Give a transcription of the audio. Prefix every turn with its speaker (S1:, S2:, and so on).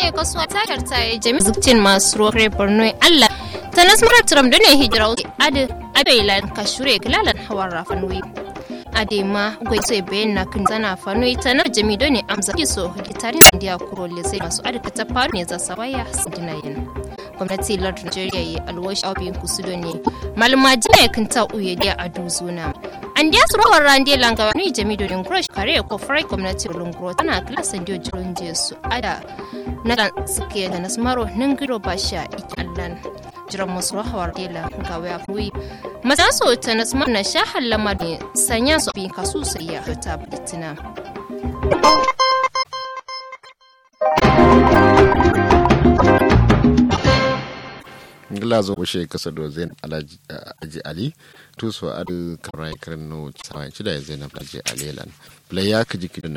S1: ne kasuwa ta yarta ya jami zukcin masu ruwa borno allah ta nasmarar turam da ne hijira adi abeila kashure kilalan hawan rafan wi adema gwai sai bayan na kan zana fano ita na jami don ne amsa kiso hitarin indiya kuro lesai masu adaka ta faru ne za sa waya sandina yin gwamnati lardin nigeria yi alwashi abin kusudo ne malama jina ya kanta uye da a duzuna an diya su rawar rande langawa ni jami don grosh kare ko farai gwamnati lungro tana klasan dio jiron jesu ada na dan suke da nasmaro nan giro basha ikallan jiran masu rahawar dela ga waya kuyi maza so ta nasmar na sha halama ne sanya su bin kasu sai ya ta bitina
S2: glazo bushe kasa do zain alaji ali tuso adu karai karno sawan shida zainab alaji alilan playa kaji